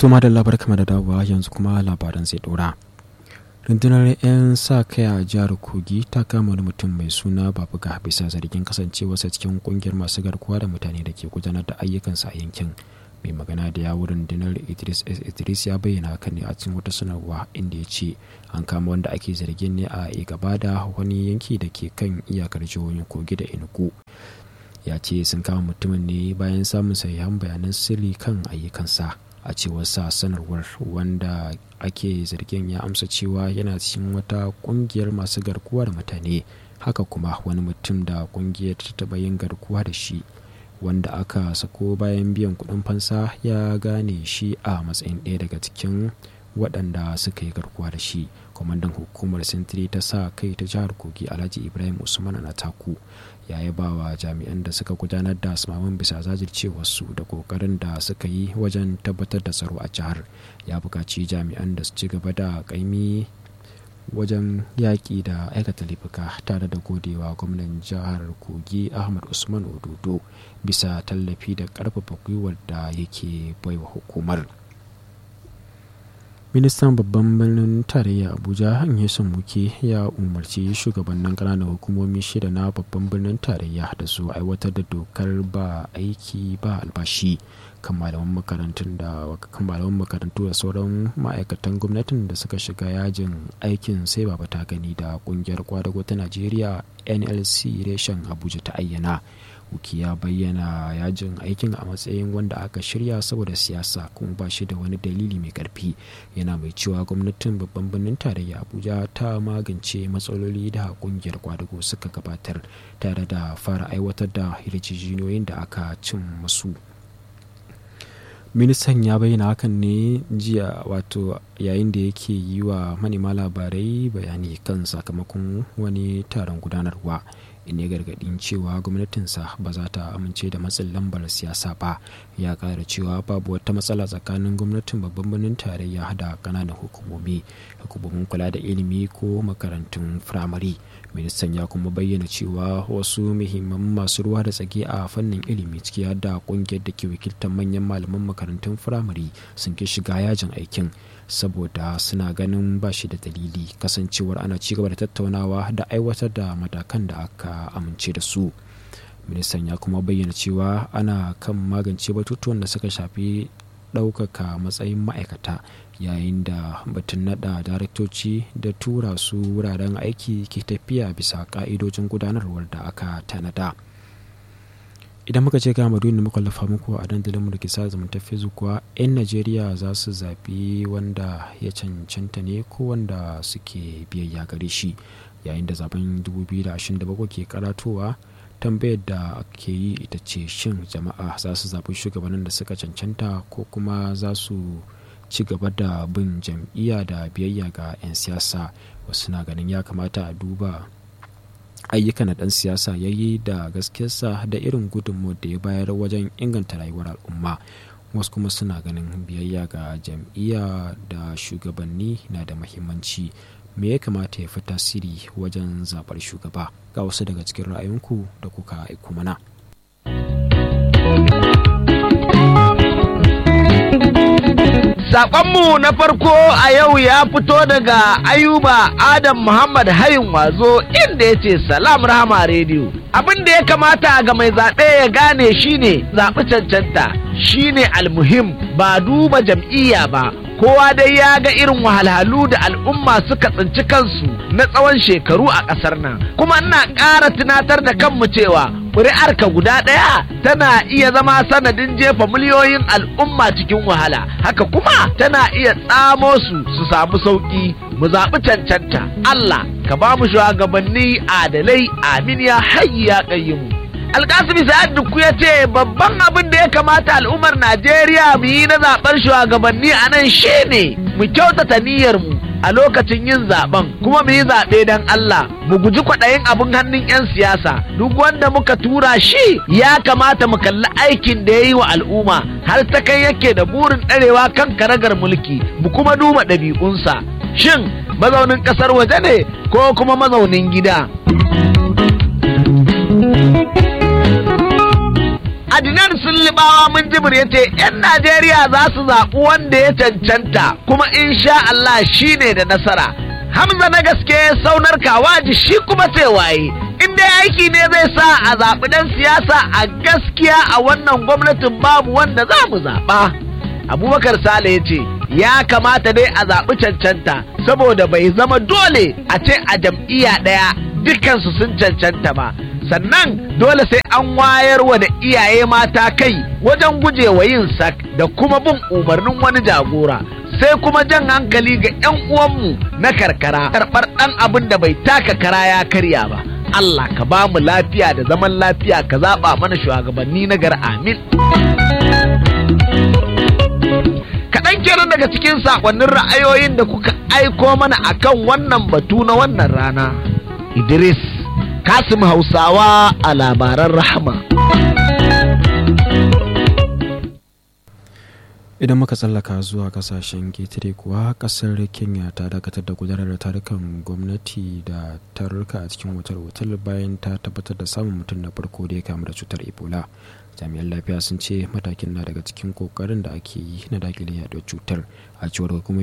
Tuma da labar kama da dawowa yanzu kuma labaran zai dora. rundunar 'yan sa kai a jihar kogi ta kama wani mutum mai suna babuga bisa zargin kasancewarsa cikin kungiyar masu garkuwa da mutane da ke gudanar da ayyukansa a yankin mai magana da yawun rundunar idris s idris ya bayyana hakan ne a cikin wata sanarwa inda ya ce an kama wanda ake zargin ne a gaba da wani yanki da ke kan iyakar jihohin kogi da enugu ya ce sun kama mutumin ne bayan samun sahihan bayanan sirri kan ayyukansa a cewar sa sanarwar wanda ake zargin ya amsa cewa yana cikin wata kungiyar masu garkuwa da mutane haka kuma wani mutum da kungiyar ta taba yin garkuwa da shi wanda aka sako bayan biyan kudin fansa ya gane shi a matsayin ɗaya daga cikin waɗanda suka yi garkuwa da shi kwamandan hukumar sintiri ta sa kai ta jihar kogi alhaji ibrahim usman taku ya yi ba wa jami'an da suka gudanar da asmamin bisa zajircewarsu da kokarin da suka yi wajen tabbatar da tsaro a jihar ya buƙaci jami'an da su ci gaba da ƙaimi wajen yaƙi da aikata laifuka tare da godewa gwamnan jihar kogi ahmad usman ododo bisa tallafi da ƙarfafa gwiwar da yake baiwa hukumar ministan babban birnin tarayya abuja son muke ya umarci shugabannin ƙananan hukumomi shida na babban birnin tarayya da su aiwatar da dokar ba aiki ba albashi kan malaman makarantun da kan malaman makarantu da sauran ma'aikatan gwamnatin da suka shiga yajin aikin sai baba ta gani da kungiyar kwadago ta najeriya nlc reshen abuja ta ayyana wuki ya bayyana yajin aikin a matsayin wanda aka shirya saboda siyasa kuma ba shi da wani dalili mai karfi yana mai cewa gwamnatin babban birnin tarayya abuja ta magance matsaloli da kungiyar kwadago suka gabatar tare da fara aiwatar da yarjejeniyoyin da aka cin masu ministan ya bayyana hakan ne jiya wato yayin da yake yi wa manema labarai bayani kan sakamakon wani taron gudanarwa in ya gargadin cewa gwamnatinsa ba za ta amince da matsin lambar siyasa ba ya kara cewa babu wata matsala tsakanin gwamnatin babban birnin tarayya da kananan hukumomi hukumomin kula da ilimi ko makarantun firamare ministan ya kuma bayyana cewa wasu muhimman masu ruwa da tsaki a fannin ilimi ciki har da kungiyar da ke wakiltar manyan malaman makarantun firamare sun ki shiga yajin aikin saboda suna ganin ba shi da dalili kasancewar ana ci gaba da tattaunawa da aiwatar da matakan da aka amince da su ministan ya kuma bayyana cewa ana kan magance batutuwan da suka shafi ɗaukaka matsayin ma'aikata yayin da batun nada daraktoci da tura su wuraren aiki ke tafiya bisa ka'idojin gudanarwar da aka tanada idan muka ce ga madu muka lafa muku a dandalinmu da ke sa zumunta facebook kuwa 'yan najeriya za su zaɓi wanda ya cancanta ne ko wanda suke biyayya gare shi yayin da zaben 2027 ke karatowa tambayar da ke yi ita ce shin jama'a za su zaɓi shugabannin da suka cancanta ko kuma za su ci gaba da bin jam'iyya da biyayya ga 'yan siyasa wasu na ganin ya kamata a duba ayyukan da ɗan siyasa ya yi da gaskiyarsa da irin gudunmuwar da ya bayar wajen inganta rayuwar al'umma wasu kuma suna ganin biyayya ga jam'iyya da shugabanni na da mahimmanci me ya kamata ya fi tasiri wajen zaɓar shugaba ga wasu daga cikin ra'ayinku da kuka aiko mana Saƙonmu na farko a yau ya fito daga Ayuba Adam Muhammad Hayin Wazo inda ya ce Salam Rahama Radio. Abin da ya kamata ga mai zaɓe ya gane shine zaɓi cancanta shine almuhim ba duba jam'iyya ba. Kowa dai ya ga irin wahalhalu da al'umma suka tsinci kansu na tsawon shekaru a ƙasar nan. Kuma ina ƙara tunatar da kanmu cewa ƙuri'arka guda ɗaya tana iya zama sanadin jefa miliyoyin al'umma cikin wahala haka kuma tana iya tsamo su su samu sauƙi mu zaɓi cancanta Allah ka ba mu shugabanni adalai amin ya hayyi ya ƙayyimu alkasimi sa'ad duku ya ce babban abin da ya kamata al'ummar najeriya mu yi na zaɓar shugabanni a nan shine mu kyautata niyyar mu a lokacin yin zaben kuma mu yi zaɓe don Allah mu guji kwaɗayin abin hannun 'yan siyasa duk wanda muka tura shi ya kamata mu kalli aikin da ya yi wa al'umma har ta kai yake da burin ɗarewa kan karagar mulki mu kuma duba ɗabi'unsa shin mazaunin ƙasar waje ne ko kuma mazaunin gida Adinan Sulliba adamawa mun jibir ya ce 'yan najeriya za su zaɓi wanda ya cancanta kuma insha Allah shi ne da nasara hamza na gaske saunar kawaji shi kuma ce waye in dai aiki ne zai sa a zaɓi ɗan siyasa a gaskiya a wannan gwamnatin babu wanda za mu zaɓa abubakar sale ya ce ya kamata dai a zaɓi cancanta saboda bai zama dole a ce a jam'iyya ɗaya dukansu sun cancanta ba sannan dole sai an wayar wa da iyaye mata kai wajen gujewa yin sak da kuma bin umarnin wani jagora sai kuma jan hankali ga 'yan uwanmu na karkara karɓar ɗan abin da bai taka kara ya karya ba Allah ka ba mu lafiya da zaman lafiya ka zaɓa mana shugabanni na gar amin kaɗan kenan daga cikin saƙonnin ra'ayoyin da kuka aiko mana akan wannan batu na wannan rana Idris Kasim Hausawa a labaran rahama. idan muka tsallaka zuwa kasashen ketare kuwa kasar kenya ta dakatar da gudanar da tarukan gwamnati da tarurruka a cikin wutar wutar bayan ta tabbatar da samun mutum na farko da ya kamu da cutar ebola jami'an lafiya sun ce matakin na daga cikin kokarin da ake yi na dakile yaduwar cutar a cewar hukumar